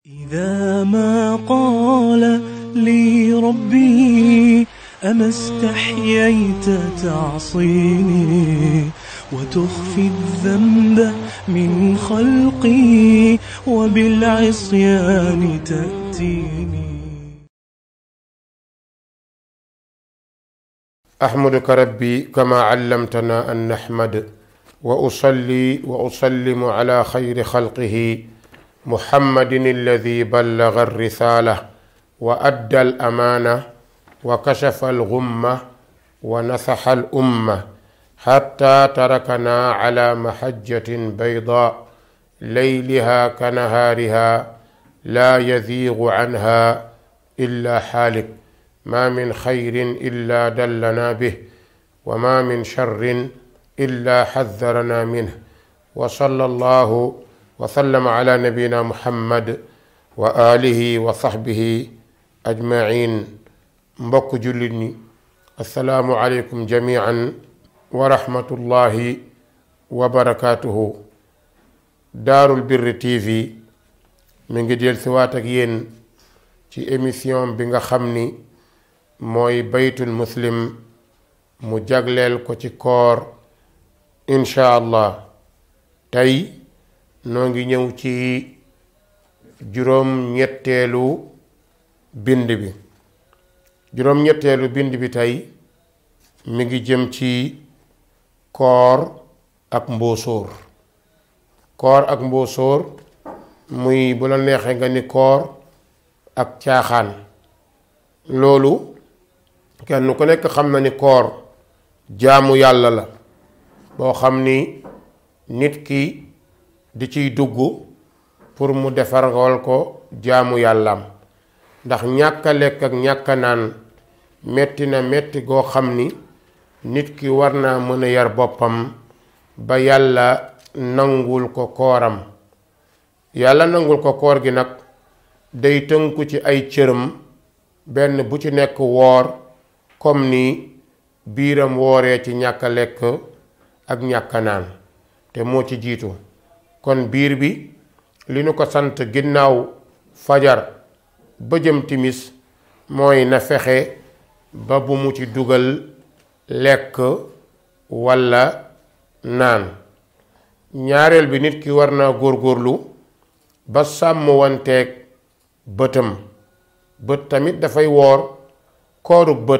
إذا ما قال لي ربي أما استحييت تعصيني وتخفي الذنب من خلقي وبالعصيان تأتيني أحمدك ربي كما علمتنا أن نحمد وأصلي وأسلم على خير خلقه محمد الذي بلغ الرسالة وأدى الأمانة وكشف الغمة ونصح الأمة حتى تركنا على محجة بيضاء ليلها كنهارها لا يزيغ عنها إلا حالك ما من خير إلا دلنا به وما من شر إلا حذرنا منه وصلى الله وسلم على نبينا محمد وآله وصحبه أجمعين mbokk jullit ñi asalaamu aleykum jamian wa rahmatullahi wa barakaatuhu daarul birri tv mi ngi del siwaat ak yéen ci émission bi nga xam ni mooy baytul muslim mu jagleel ko ci koor incha allah tey noo ngi ñëw ci juróom-ñetteelu bind bi juróom-ñetteelu bind bi tey mi ngi jëm ci koor ak mbóosóor koor ak mbóosóor muy bu la neexee nga ni koor ak caaxaan loolu kenn ku nekk xam na ni koor jaamu yàlla la boo xam ni nit ki di ciy dugg pour mu defaral ko jaamu yàllaam ndax ñàkk a lekk ak ñàkk a naan metti na metti goo xam ni nit ki war naa mën a yar boppam ba yàlla nangul ko kooram yàlla nangul ko koor gi nag day tënku ci ay cëram benn bu ci nekk woor comme ni biiram wooree ci ñàkk a lekk ak ñàkk a naan te moo ci jiitu kon biir bi li nu ko sant ginnaaw fajar ba jëm timis mooy na fexe ba bu mu ci dugal lekk walla naan ñaareel bi nit ki war naa góorgóorlu ba sàmm wanteeg bëtam bët tamit dafay woor kooru bët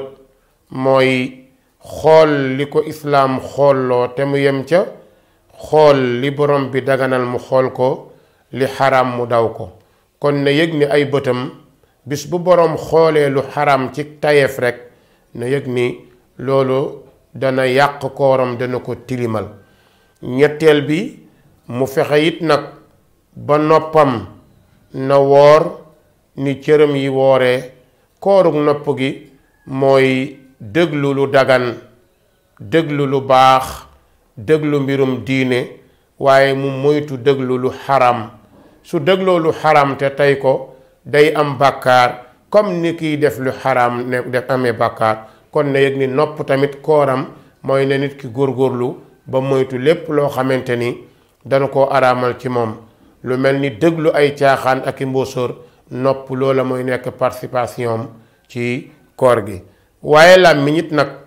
mooy xool li ko islaam xoolloo te mu yem ca xool li borom bi daganal mu xool ko li xaraam mu daw ko kon na yëg ni ay bëtam bis bu boroom xoolee lu xaram ci tayeef rekk na yëg ni loolu dana yàq kooram dana ko tilimal ñetteel bi mu fexe it nag ba noppam na woor ni cëram yi wooree koorug nopp gi mooy déglu lu dagan déglu lu baax déglu mbirum diine waaye mu moytu déglu lu xaram su dégloo lu xaram te tey ko day am bàkkaar comme ni kiy def lu xaraam ne def amee bàkkaar kon na yëg ni nopp tamit kooram mooy ne nit ki góorgóorlu ba moytu lépp loo xamante ni dana ko araamal ci moom lu mel ni déglu ay caaxaan ak i mbóosóor nopp loola mooy nekk participation ci koor gi waaye làmmiñ it nag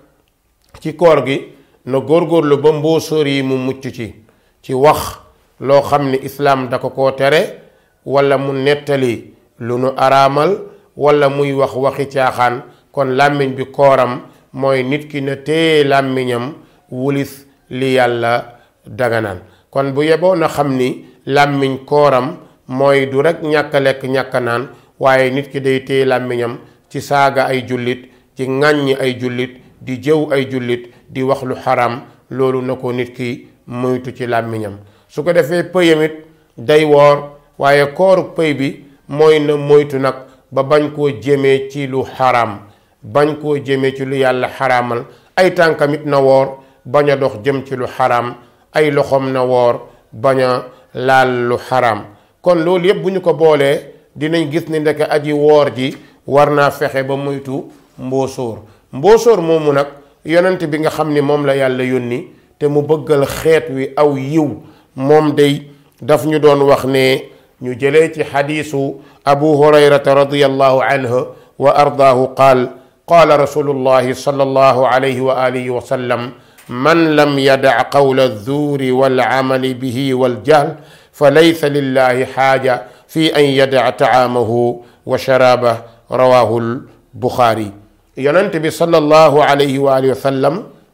ci koor gi na góorgóorlu ba mbóosóor yi mu mucc ci ci wax loo xam ni islaam da ko koo tere walla mu nettali lu nu araamal walla muy wax waxi caaxaan kon làmmiñ bi kooram mooy nit ki na téye làmmiñam wulis li yàlla daganaan kon bu yeboo na xam ni làmmiñ kooram mooy du rekk ñàkk a lekk ñàkk a naan waaye nit ki day téye làmmiñam ci saaga ay jullit ci ŋàññi ay jullit di jëw ay jullit di wax lu xaram loolu na ko nit ki moytu ci làmmiñam su ko defee pëyamit day woor waaye kooru pëy bi mooy na moytu nag ba bañ koo jëmee ci lu xaraam bañ koo jëmee ci lu yàlla xaraamal ay tànkamit na woor bañ a dox jëm ci lu xaraam ay loxoom na woor bañ a laal lu xaraam kon loolu yépp bu ñu ko boolee dinañ gis ni ndeke aji woor ji war naa fexe ba moytu mboosóor mboosóor moomu nag yonent bi nga xam ni moom la yàlla yónni te mu bëggal xeet wi aw yiw moom day daf ñu doon wax ne ñu jëlee ci xadiisu abu hurayrata radiallahu anhu wa ardaahu qaal qaala rasulullahi sallallahu alayhi wa alihi wa sallam man lam yadac qawla alzuuri walcamali bihi waljahl fa laysa lillahi xaaja fi an yadac tacaamahu wa sharaabah rawahu lbuxaari yonent bi sallallahu alayhi wa alihi wa sallam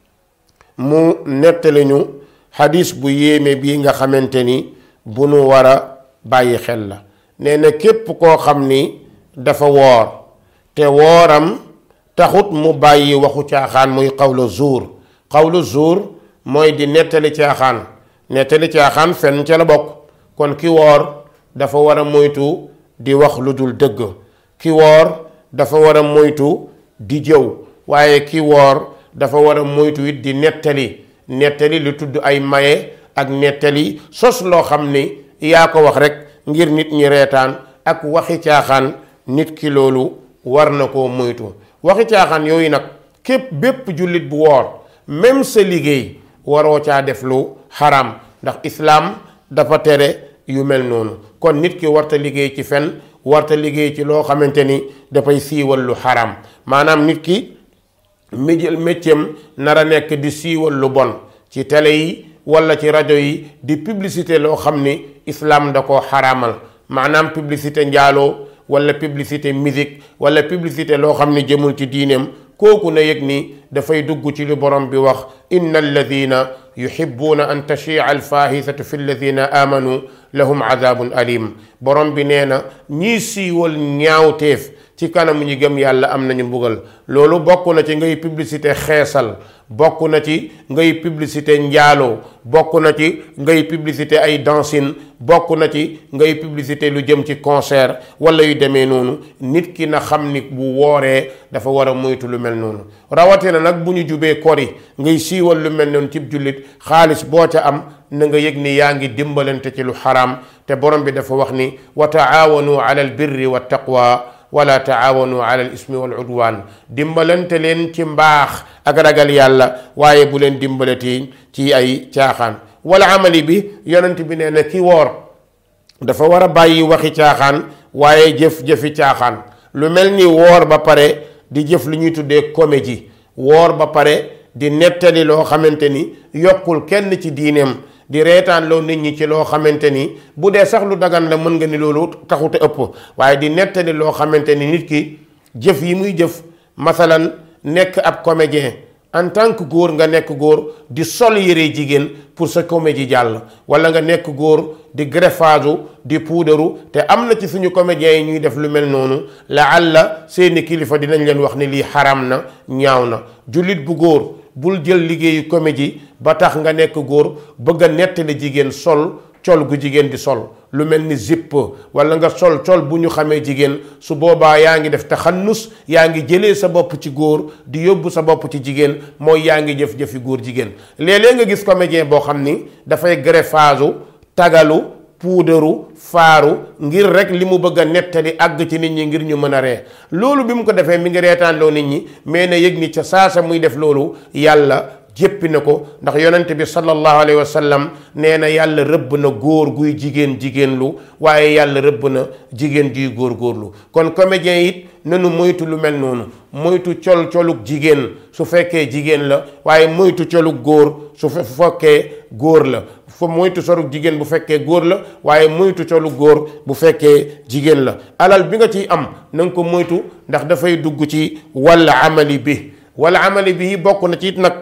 mu nettali ñu xadis bu yéeme bii nga xamante ni bu nu war a bàyyi xel la nee na képp koo xam ni dafa woor te wooram taxut mu bàyyi waxu caaxaan muy xawlu zuur xawlu zuur mooy di nettali caaxaan nettali caaxaan fenn ca la bokk kon ki woor dafa war a moytu di wax lu dul dëgg ki woor dafa war a moytu di jëw waaye ki woor dafa war a moytu it di nettali nettali lu tudd ay maye ak nettali sos loo xam ni yaa ko wax rek ngir nit ñi reetaan ak waxi caaxaan nit ki loolu war na koo moytu waxi caaxaan yooyu nag képp bépp jullit bu woor même sa liggéey waroo caa def lu xaram ndax islaam dafa tere yu mel noonu kon nit ki warta liggéey ci fen warta liggéey ci loo xamante ni dafay siiwal lu xaram maanaam nit ki mi jël méccam nar a nekk di siiwal lu bon ci télé yi walla ci rajo yi di publicité loo xam ni islaam da koo xaraamal maanaam publicité njaaloo walla publicité musique walla publicité loo xam ni jëmul ci diineem kooku na yëg ni dafay dugg ci li borom bi wax inna alladina yuhibbuuna an tachia alfahisatu fi alladina amanu lahum adabun alim borom bi nee na ñii siiwal ñaawteef ci kanamu ñi gëm yàlla am nañu mbugal loolu bokk na ci ngay publicité xeesal bokk na ci ngay publicité njaaloo bokk na ci ngay publicité ay dancing bokk na ci ngay publicité lu jëm ci concert wala yu demee noonu nit ki na xam ni bu wooree dafa war a moytu lu mel noonu rawatina nag bu ñu jubee kori ngay siiwal lu mel noonu cib jullit xaalis boo ca am na nga yëg ni yaa ngi dimbalante ci lu xaraam te borom bi dafa wax ni wa taawanu ala al birri wa taqwa wala taawanu ala al ismi wal udwan dimbalante leen ci mbaax ak ragal yàlla waaye bu leen dimbalati ci ay caaxaan wala amali bi yonent bi nee na ki woor dafa war a bàyyi waxi caaxaan waaye jëf-jëfi caaxaan lu mel ni woor ba pare di jëf lu ñuy tuddee comédie woor ba pare di nettali loo xamante ni yokkul kenn ci diineem di reetaan loo nit ñi ci loo xamante ni bu dee sax lu dagan la mën nga ni loolu taxute ëpp waaye di nettali loo xamante ni nit ki jëf yi muy jëf masalan nekk ab comédien en tant que góor nga nekk góor di sol yére jigéen pour sa comédie jàll wala nga nekk góor di greffage di puudaru te am na ci suñu comédiens yi ñuy def lu mel noonu la àlla seeni kilifa dinañ leen wax ni lii xaram na ñaaw na jullit bu góor bul jël liggéeyu comédie ba tax nga nekk góor bëgg a nettali jigéen sol col gu jigéen di sol lu mel ni zipp wala nga sol col bu ñu xamee jigéen su boobaa yaa ngi def taxannus yaa ngi jëlee sa bopp ci góor di yóbbu sa bopp ci jigéen mooy yaa ngi jëf jëfi góor jigéen léeg-léeg nga gis comédien boo xam ni dafay greffage tagalu puudaru faaru ngir rek li mu bëgg a nettali àgg ci nit ñi ngir ñu mën a ree loolu bi mu ko defee mi ngi reetaanloo nit ñi mais na yëg ni ca saasa muy def loolu yàlla jéppi na ko ndax yonent bi sallallahu alayhi wa sallam nee na yàlla rëbb na góor guy jigéen jigéen lu waaye yàlla rëbb na jigéen juy góor góorlu kon comédien it nanu moytu lu mel noonu moytu col colug jigéen su fekkee jigéen la waaye moytu colug góor su fekkee góor la fa moytu sorug jigéen bu fekkee góor la waaye moytu colu góor bu fekkee jigéen la alal bi nga ciy am na nga ko moytu ndax dafay dugg ci walla amali bi walla amali bi bokk na ci it nag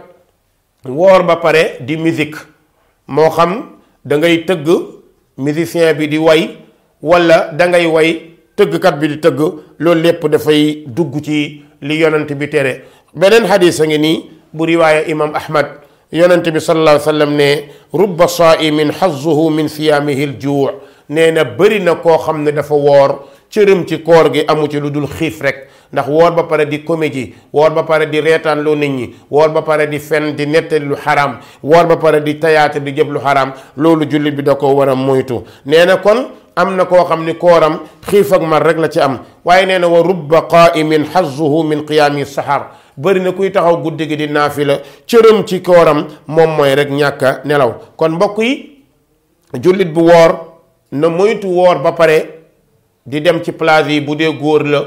woor ba pare di musique moo xam da ngay tëgg musicien bi di way walla da ngay way tëggkat bi di tëgg loolu lépp dafay dugg ci li yonent bi tere beneen xadis a ngi nii bu riwaaya imam ahmad yonent bi sallallahu alayhi wa sallam ne rubba saaimin xazuhu min siyaamihi ljuu nee na bëri na koo xam ne dafa woor cërëm ci koor gi amu ci lu dul xiif rek ndax woor ba pare di comédie woor ba pare di reetaan loo nit ñi woor ba pare di fen di nettali lu xaraam woor ba pare di tayaate di jëf lu xaraam loolu jullit bi da ko war a moytu nee na kon am na koo xam ni kooram xiif ak mar rek la ci am waaye nee na wa rubba qaimin xazuhu min qiyaami sahar bëri na kuy taxaw guddi gi di naafila cërëm ci kooram moom mooy rek ñàkk a nelaw kon mbokk yi jullit bu woor na moytu woor ba pare di dem ci plage yi bu dee góor la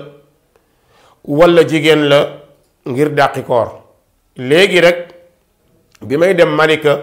walla jigéen la ngir dàqi koor léegi rek bi may dem Malika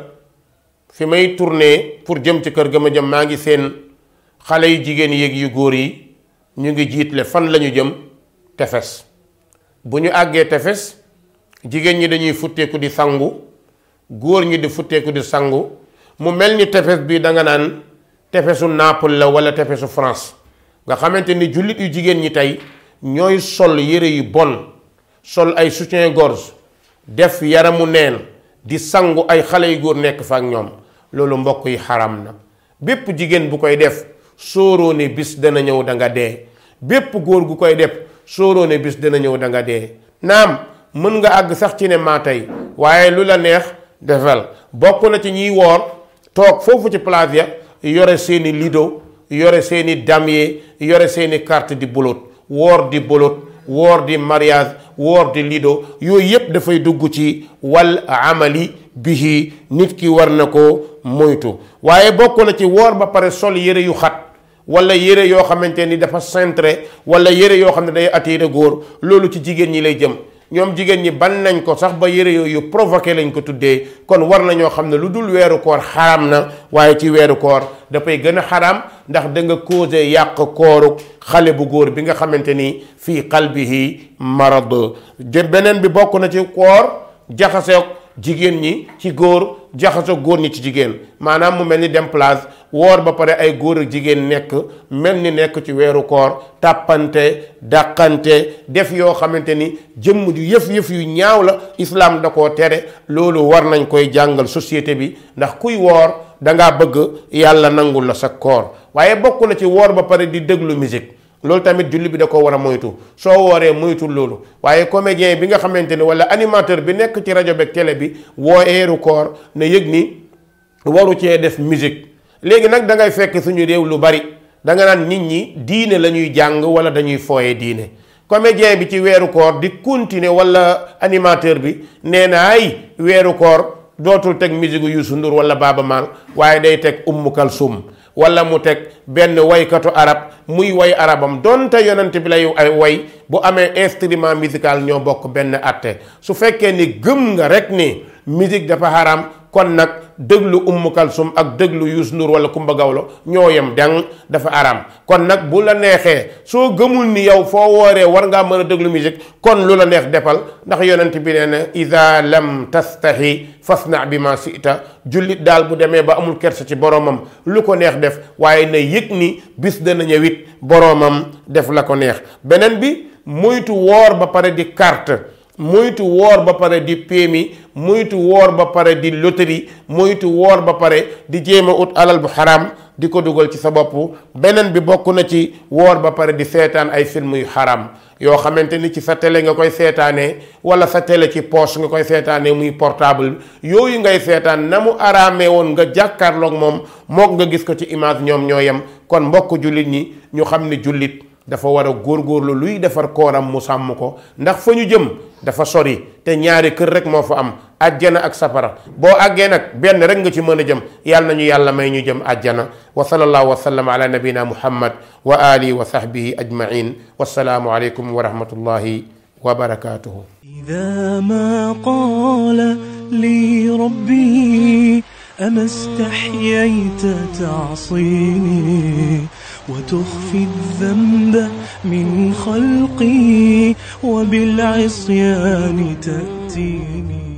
fi may tourné pour jëm ci kër ga ma jëm maa ngi seen xale yu jigéen yéeg yu góor yi ñu ngi jiitle fan lañu jëm tefes bu ñu àggee tefes jigéen ñi dañuy futteeku di sangu góor ñi di futteeku di sangu mu mel ni tefes bi danga naan tefesu Naples la walla tefesu France nga xamante ni jullit yu jigéen ñi tey ñooy sol yére yu bon sol ay soutien-gorge def yaramu neen di sangu ay xale yu góor nekk fa ak ñoom loolu mbokk yi xaram na bépp jigéen bu koy def sóoroo ne bis dana ñëw da nga dee bépp góor gu koy def sóoroo ne bis dana ñëw da nga dee naam mën nga àgg sax ci ne maa tey waaye lu la neex defal bokk na ci ñiy woor toog foofu ci place ya yore seeni lido yore seeni damier yore seeni carte di bolot woor di bolot woor di mariage woor di lido yooyu yépp dafay dugg ci wal amali bihi nit ki war na ko moytu waaye bokk na ci woor ba pare sol yére yu xat wala yére yoo xamante ni dafa cintré wala yére yoo xam ne day attiré góor loolu ci jigéen ñi lay jëm ñoom jigéen ñi ban nañ ko sax ba yére yooyu provoqué lañ ko tuddee kon war na ñoo xam ne lu dul weeru koor xaraam na waaye ci weeru koor dafay gën a xaraam ndax da nga causé yàq kooru xale bu góor bi nga xamante ni fii qalbihi marad jë beneen bi bokk na ci koor jaxaseek jigéen ñi ci góor jaxasoo góor ñi ci jigéen maanaam mu mel ni dem place woor ba pare ay góor ak jigéen nekk mel ni nekk ci weeru koor tàppante dàqante def yoo xamante ni jëmm ju yëf-yëf yu ñaaw la islaam da koo tere loolu war nañ koy jàngal société bi ndax kuy woor dangaa bëgg yàlla nangul la sa koor waaye bokk na ci woor ba pare di déglu musique loolu tamit julli bi da ko war a moytu soo wooree moytu loolu waaye comédien bi nga xamante ni wala animateur bi nekk ci rajo beeg télé bi woo eeru koor na yëg ni waru cee def musique léegi nag da ngay fekk suñu réew lu bari da nga naan nit ñi diine la ñuy jàng wala dañuy fooye diine comédien bi ci weeru koor di continuer wala animateur bi nee na ay weeru koor dootul teg musique Youssou Ndour wala Baaba Maal waaye day teg Umm Kalsum wala mu teg benn waykatu arab muy way arabam donte yonent bi lay ay way bu amee instrument musical ñoo bokk benn atte su fekkee ni gëm nga rek ni musique dafa haram kon nag déglu Umm Kalsum ak déglu Youssou Ndour wala Kumba Gawlo ñoo yem dang dafa haram kon nag bu la neexee soo gëmul ni yow foo wooree war ngaa mën a déglu musique kon lu la neex defal ndax yonent bi nee na ida lam tastahi fasna bi ma sita jullit daal bu demee ba amul kersa ci boroomam lu ko neex def waaye na yëg ni bis dana ñëwit boroomam def la ko neex beneen bi moytu woor ba pare di carte moytu woor ba pare di péemi moytu woor ba pare di loterie moytu woor ba pare di jéem a ut alal bu xaraam di ko dugal ci sa bopp beneen bi bokk na ci woor ba pare di seetaan ay film yu xaraam yoo xamante ni ci sa télé nga koy seetaanee wala sa télé ci poche nga koy seetaanee muy portable yooyu ngay seetaan na mu araamee woon nga jàkkaarloog moom mook nga gis ko ci image ñoom ñoo yem kon mbokk jullit ñi ñu xam ne jullit dafa war a góorgóorlu luy defar kooram mu sàmm ko ndax fa ñu jëm dafa sori te ñaari kër rek moo fa am ajjana ak safara boo àggee nag benn rek nga ci mën a jëm yàlla nañu yàlla may ñu jëm ajjana wa sallallahu wa sallam ala nabina muhammad wa alihi wa sahbihi ajmain wassalaamu aleykum wa rahmatullahi wa barakatuhu إذا ما قال لي ربي أما استحييت تعصيني وتخفي الذنب من خلقي وبالعصيان تأتيني